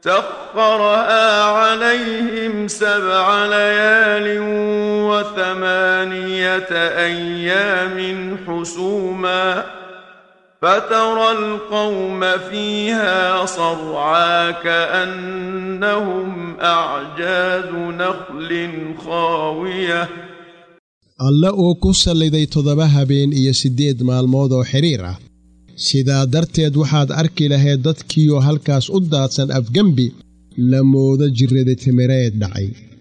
سخرها عليهم سبع ليال وثمانية أيام حسوما فترى القوم فيها صرعى كأنهم أعجاز نخل خاوية alle uu ku salliday toddoba habeen iyo siddeed maalmood oo xidhiir ah sidaa darteed waxaad arki lahayd dadkiioo halkaas u daadsan afgembi la moodo jirrada timireed dhacay